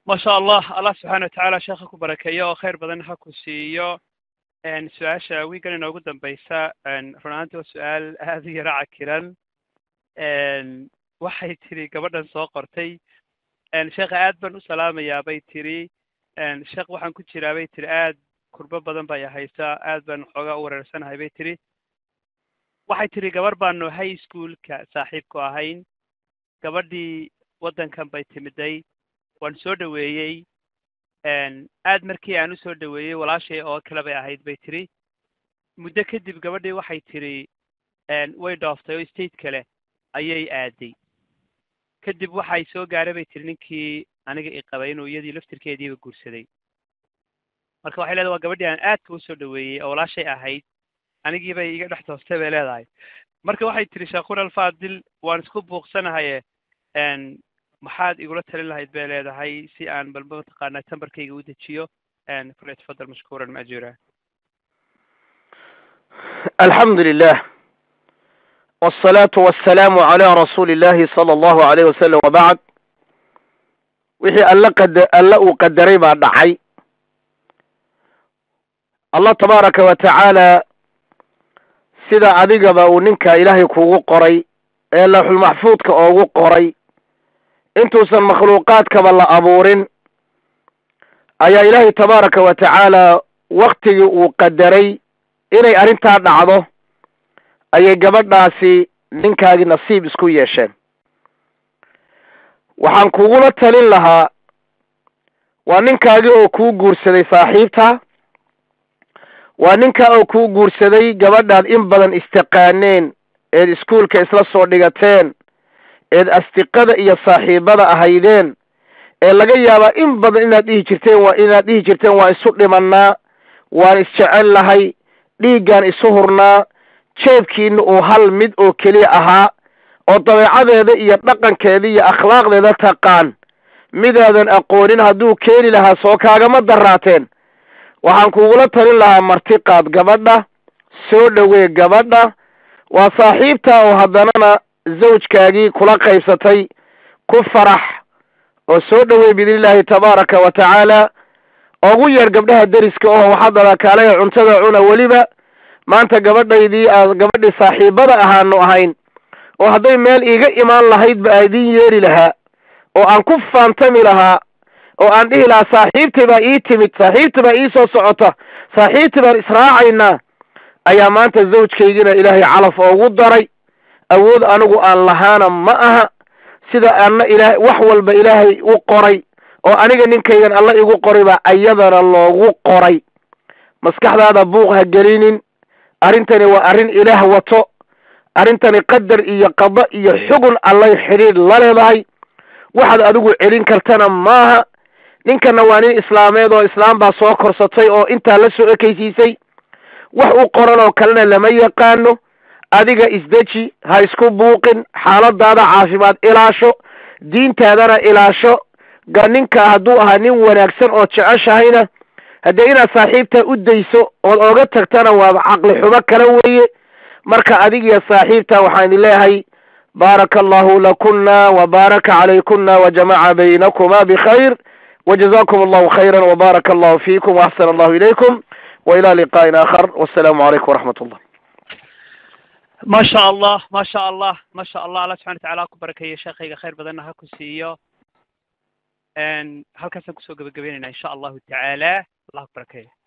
ma sha allah allah subxaana watacaala sheekha ku barakeeyo oo khayr badan ha ku siiyo su-aasha wiigan inoogu dambeysa run ahaanti waa su-aal aad u yara cakiran waxay tiri gabadhan soo qortay sheekha aad baan u salaamayaa bay tiri sheekh waxaan ku jiraa bay tiri aad kurbo badan bay haysaa aad baan xoogaa u wareersanahay bay tiri waxay tiri gabar baanu high schoolka saaxiibku ahayn gabadhii waddankan bay timiday waan soo dhoweeyey aad markii aan usoo dhoweeyey walaashay oo kale bay ahayd bay tiri muddo kadib gabadhii waxay tiri way dhooftay oo state kale ayay aaday kadib waxay soo gaaray bay tiri ninkii aniga i qabay inuu iyadii laftirkeediiba guursaday marka waxay leedahay waa gabadhii aan aadka usoo dhoweeyey oo walaashay ahayd anigii bay iga dhex toostay bay leedahay marka waxay tiri sheekhuna alfaadil waan isku buuqsanahaye maxaad igula talin lahayd bay leedahay si aan balba mataqaanaa tambarkayga u dejiyo falyatafadal mashkuuran maajura alxamdu lilah wالصalaaةu waالsalaamu عalى rasuuli اllahi salى اllahu عalayh wasalam wabacd wixii alla qad alla uu qadaray baa dhacay allah tabaaraka wa tacaala sida adigaba uu ninka ilaahay kugu qoray ee laxulmaxfuudka oogu qoray intuusan makhluuqaadkaba la abuurin ayaa ilaahay tabaaraka wa tacaala waktigii uu qadaray inay arrintaa dhacdo ayay gabadhaasi ninkaagii nasiib isku yeesheen waxaan kugula talin lahaa waa ninkaagii oo kuu guursaday saaxiibta waa ninkaa oo kuu guursaday gabadhaad in badan istaqaaneen eed iskuolka isla soo dhigateen eed asdiqada iyo saaxiibada ahaydeen ee laga yaabaa in badan inaad dhihi jirteen waa inaad dhihi jirteen waa isu dhimannaa waan isjecel lahay dhiiggaan isu hurnaa jeebkiina uu hal mid oo keliya ahaa oo dabeecadeeda iyo dhaqankeeda iyo akhlaaqdeeda taqaan midaadan aqoonin hadduu keeni lahaa soo kaagama daraateen waxaan kugula talin lahaa martiqaad gabadha soo dhowee gabadha waa saaxiibta oo haddanana zawjkaagii kula qaybsatay ku farax oo soo dhowey biidnillaahi tabaaraka wa tacaala ugu yeer gabdhaha deriska oo waxaadada kaalaya cuntada cuna weliba maanta gabadhaydii aad gabadhii saaxiibada ahaanu ahayn oo hadday meel iiga imaan lahayd ba aidin yeeri lahaa oo aan ku faantami lahaa oo aan dhihi lahaa saaxiibtii baa ii timid saaxiibtii baa ii soo socota saaxiibtii baan israacaynaa ayaa maanta zawjkaygina ilaahay calaf oogu daray awood anigu aan lahaana ma aha sida anna ilaah wax walba ilaahay u qoray oo aniga ninkaygan alla igu qoray baa ayadana loogu qoray maskaxdaada buuq ha gelinin arrintani waa arrin ilaah wato arrintani qadar iyo qado iyo xugun allay xidhiidh la leedahay waxaad adigu celin kartana maaha ninkana waa nin islaameed oo islaam baa soo korsatay oo intaa la soo ekeysiisay wax u qoran oo kalena lama yaqaano adiga isdeji ha isku buuqin xaaladaada caafimaad ilaasho diintaadana ilaasho ga ninka hadduu ahaa nin wanaagsan oo jeceshahayna haddee inaad saaxiibta u dayso ood ooga tagtana waa caqli xumo kale weeye marka adigiyo saaxiibta waxaan leeyahay baaraka allahu lakuna wabaaraka calaykuna wajamaca baynakuma bikhayr wajazakum allahu khayra wbaaraka allahu fiikum waaxsana allahu ilaykum waila liqaa'in aakhar wassalaamu calaykum waraxmat ullah ma sha allah ma sha allah ma sha allah allah subxana watacaala ha ku barakeeyo sheekayga khayr badanna ha ku siiyo halkaasaan kusoo gebagabeynayna insha allahu tacaala allah ku barakeeyo